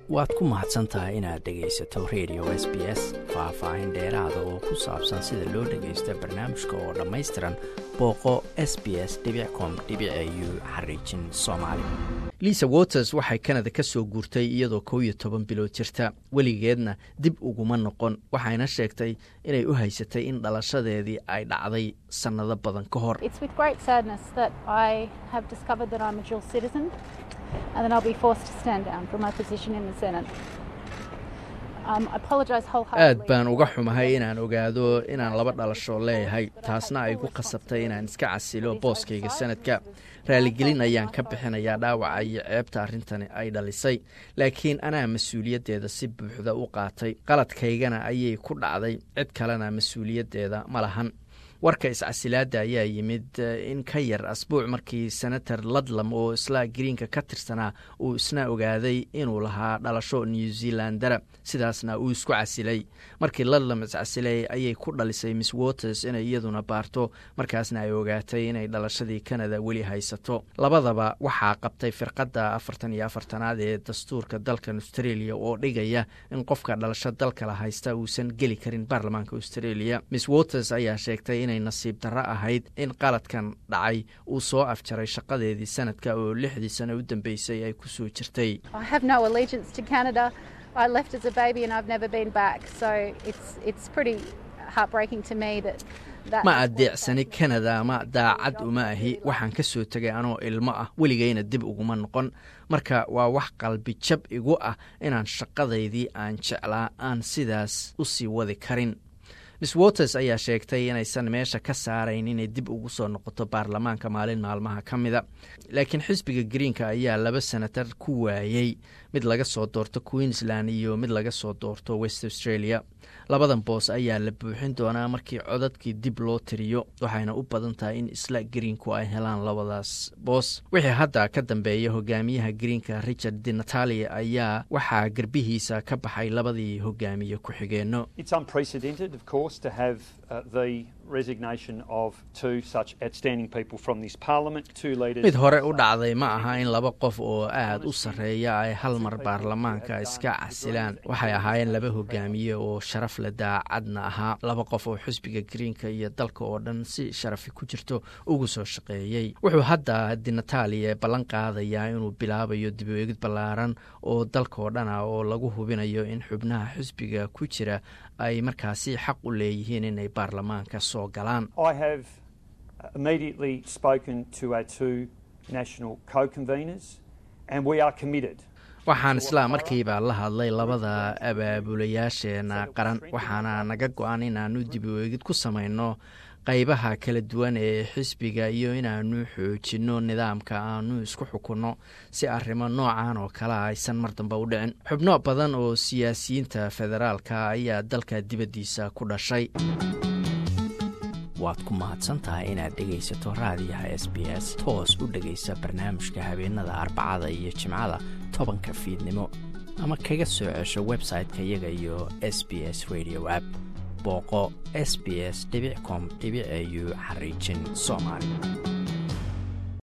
waad ku mahadsan tahay inaad dhegaysato radio s b s faah-faahin dheeraada oo ku saabsan sida loo dhagaysto barnaamijka oo dhammaystiran booqo s b s com u xariijin soomaali liisa waters waxay kanada ka soo guurtay iyadoo kow iyo toban bilood jirta weligeedna dib uguma noqon waxayna sheegtay inay u haysatay in dhalashadeedii ay dhacday sannado badan ka hor aad baan uga xumahay inaan ogaado inaan laba dhalasho leeyahay taasna ay gu qasabtay inaan iska casilo booskayga sanadka raaligelin ayaan ka bixinayaa dhaawaca iyo ceebta arrintani ay dhalisay laakiin anaa mas-uuliyaddeeda si buuxda u qaatay qaladkaygana ayay ku dhacday cid kalena mas-uuliyaddeeda ma lahan warka iscasilaadda ayaa yimid in ka yar asbuuc markii senator ludlam oo isla greenka ka tirsanaa uu isna ogaaday inuu lahaa dhalasho new zealandara sidaasna uu isku casilay markii ludlam iscasilay ayay ku dhalisay miss waters inay iyaduna baarto markaasna ay ogaatay inay dhalashadii kanada weli haysato labadaba waxaa qabtay firqadda afartan iyo afartanaad ee dastuurka dalkan australia oo dhigaya in qofka dhalasho dalkala haysta uusan geli karin baarlamaanka australia miss waters ayaa sheegtay inay nasiib darro ahayd in qaladkan dhacay uu soo afjaray shaqadeedii sanadka oo lixdii sano u dambeysay ay ku soo jirtay ma adeecsani kanada ama daacad uma ahi waxaan ka soo tegay anoo ilmo ah weligayna dib uguma noqon marka waa wax qalbi jab igu ah inaan shaqadaydii aan jeclaa aan sidaas u sii wadi karin miss waters ayaa sheegtay inaysan meesha ka saarayn inay dib ugu soo noqoto baarlamaanka maalin maalmaha ka mida laakiin xisbiga greenka ayaa laba senatar ku waayey mid laga soo doorto queensland iyo mid laga soo doorto west australia labadan boos ayaa la buuxin doonaa markii codadkii dib loo tiriyo waxayna u badan tahay in isla greenku ay helaan labadaas boos wixii hadda ka dambeeya hogaamiyaha greenka richard de natalia ayaa waxaa garbihiisa ka baxay labadii hogaamiye ku-xigeenno mid hore u dhacday ma aha in laba qof oo aad u sarreeya ay hal mar baarlamaanka iska casilaan waxay ahaayeen laba hogaamiye oo sharaf le daacadna ahaa laba qof oo xisbiga greenka iyo dalka oo dhan si sharafi ku jirto ugu soo shaqeeyey wuxuu hadda dinatalia ballan qaadayaa inuu bilaabayo dib u eegid ballaaran oo dalka oo dhan ah oo lagu hubinayo in xubnaha xisbiga ku jira ay markaasi xaq u leeyihiin inay baarlamaanka soo galaan waxaan isla markiiba la hadlay labada abaabulayaasheena qaran waxaana naga go-an inaanu dib u eegid ku samayno qaybaha kala duwan ee xisbiga iyo inaanu xoojinno nidaamka aanu isku xukunno si arrimo noocan oo kale aysan mar dambe u dhicin xubno badan oo siyaasiyiinta federaalka ayaa dalka dibaddiisa ku dhashay waad ku mahadsantahay inaad dhegaysato raadiyaha s b s toos u dhegaysa barnaamijka habeenada arbacada iyo jimcada tobanka fiidnimo ama kaga soo cesho website-ka iyaga iyo s b s radio app booqo s b s com au xariijin soomaali